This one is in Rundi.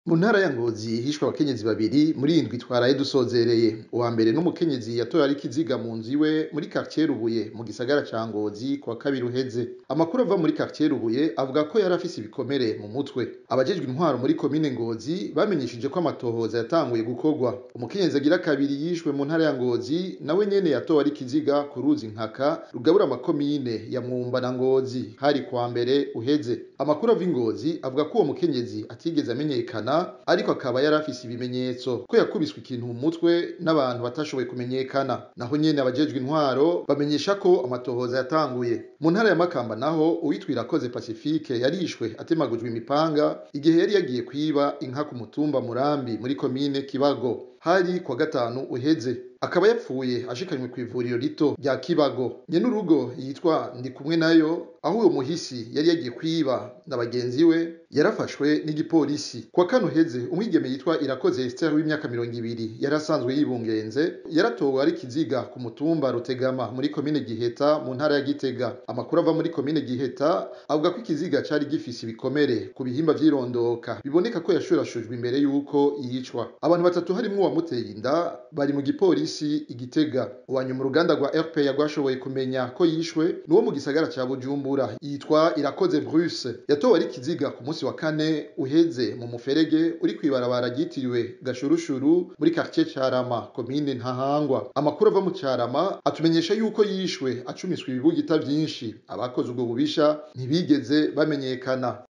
Mu ntara ya Ngozi hishwe abakenyezi babiri muri iyi ndwi twaraye dusozereye. Uwa mbere n'umukenyezi yatowe ari ikiziga mu nzu iwe muri quartier Rubuye mu gisagara ca Ngozi kuwa kabiri uheze. Amakuru ava muri quartier Rubuye avuga ko yari afise ibikomere mu mutwe. Abajejwe intwaro muri komine Ngozi bamenyesheje ko amatohoza yatanguye gukorwa. Umukenyezi agira kabiri yishwe mu ntara ya Ngozi nawe nyene yatowe ari ikiziga ku ruzi Nkaka rugabura amakomine ya Mwumba na Ngozi hari kuwa mbere uheze. Amakuru ava i Ngozi avuga ko uwo mukenyezi atigeze amenyekana ariko akaba yari afise ibimenyetso ko yakubiswe ikintu mu mutwe n'abantu batashoboye kumenyekana. Naho nyene abajejwe intwaro bamenyesha ko amatohoza yatanguye. Mu ntara ya Makamba naho uwitwa Irakoze Pacifique yarishwe atemagujwe imipanga igihe yari yagiye kwiba inka ku mutumba Murambi muri komine Kibago. Hari kuwa gatanu uheze. Akaba yapfuye ashikanywe kw'ivuriro rito rya Kibago. Nyenurugo yitwa Ndikumwenayo aho uwo muhisi yari yagiye kwiba na bagenzi we yarafashwe n'igipolisi. Kuwa kane uheze umwigeme yitwa Irakoze Esther w'imyaka mirongo ibiri yari asanzwe yibungenze yaratowe ari ikiziga ku mutumba Rutegama muri komine Giheta mu ntara ya Gitega. Amakuru ava muri komine Giheta avuga ko ikiziga cari gifise ibikomere ku bihimba vy'irondoka biboneka ko yashurashujwe imbere yuko yicwa. Abantu batatu harimwo uwamuteye inda bari mu gipolisi i Gitega. Uwanyuma uruganda rwa RPA rwashoboye kumenya ko yishwe n'uwo mu gisagara ca Bujumbura yitwa Irakoze Bruce yatowe ari ikiziga ku musi wa kane uheze mu muferege uri kw'ibarabara ryitiriwe Gashurushuru muri quartier Carama komine Ntahangwa. Amakuru ava mu Carama atumenyesha yuko yishwe acumiswe ibibugita vyinshi. Abakoze ubwo bubisha ntibigeze bamenyekana.